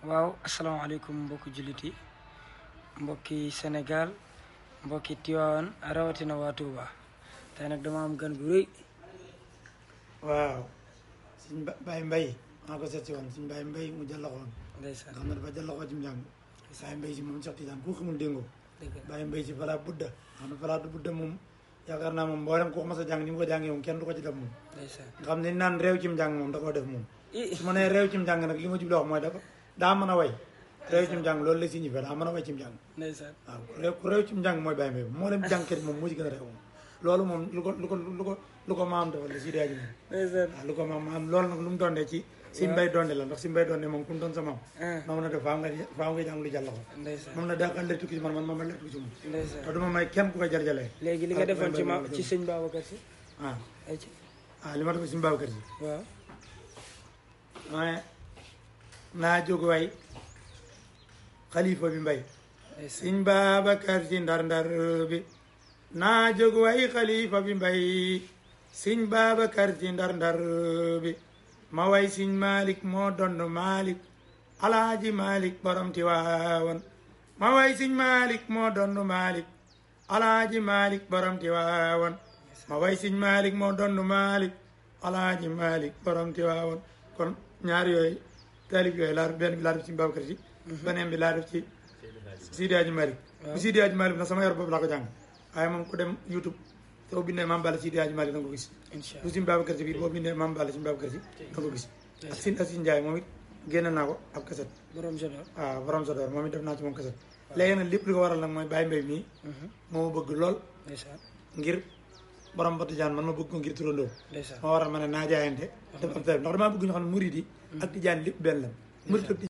waaw asalaamaaleykum mbokki jullit yi mbokki Sénégal mbokki Tiwaawan rawatina waa Touba tey nag dama am gan gu rëy waaw suñ ba Baye Mbaye maa ko seet si woon suñ Baye Mbaye mu jàllaxoon nga ndeysaan xam ne dafa jàllaxoo ci njàng Baye Mbaye si moom Cheikh Tidiane ku xamul déngoo dëgg la Baye Mbaye si falaa budda xam ne falaa du budda moom yaakaar naa moom mboolem ku ko mas a jàng ni mu ko jàngee moom kenn du ko ci def moom ndeysaan nga xam ne ni naan réew ci njàng moom da koo def moom i su ma nee réew ci njàng nag li ma jublu wax mooy dafa daa mën a way réew ci njàng loolu la signifié daa mën a way ci njàng ndeysaan waaw ku réew ku réew ci njàng mooy Baye Mbaye moo leen jàngkat moom moo ci gën a réew moom loolu moom lu ko lu ko lu ko lu ko maam defal la si dee ji moom ndeysaan waaw lu ko maam maam loolu nag lu mu doonee ci si mbay doonde la ndax si mbay doonde moom ku mu doon sa maam ah moom na def faaw nga faaw nga jàng lu jàll ko ndeysaan moom na daaxal la tukki si man man ma ma la tukki si moom ndeysaan te du ma may kenn ku ko jarjalee léegi li nga ah, defoon ci ma Baye Mbaye ci sëñ Babacar si ah ay ci ah li ma def si Babacar Si waaw waaye naa jóg way xalifa bi mbay ndeysaan sëñ Babacar Si ndar ndar bi naa jóg way xalifa bi mbay sëñ Babacar Si ndar ndar bi ma way sëñ Malik moo donn Malik alaaji Malik borom Tiwaawan ma way sëñ Malik moo donn Malik alaaji Malik borom Tiwaawan ma way sëñ Malik moo donn Malik alaaji Malik borom Tiwaawan kon ñaar yooyu taalib yooyu laa def benn bi laa def ci Babacar Si beneen bi laa def ci Sidi Hadji Malick bu Sidi Hadji Malick nag sama yor boobu laa ko jàng waaye moom ku dem YouTube soo bindee Mame Balla Sidi Hadji Malick da nga ko gis incha bu Sëñ Babacar Si bi boo bindee Mame Balla Sëñ Babacar Si da nga ko gis ak Sine Asin Ndiaye moom it génne naa ko ab kaset borom jodor waaw borom sa door moom it def naa ci moom kaset léegi nag lépp li ko waral nag mooy Baye Mbaye mii moo ma bëgg lool ndeysaan ngir borom ba tijaan man ma bëgg ko ngir turandoo ndeysaan moo waral ma ne naa jaayante def ab tari ndax damaa bëgg ñu xam ne murid yi ak tijaan lépp benn la murid ak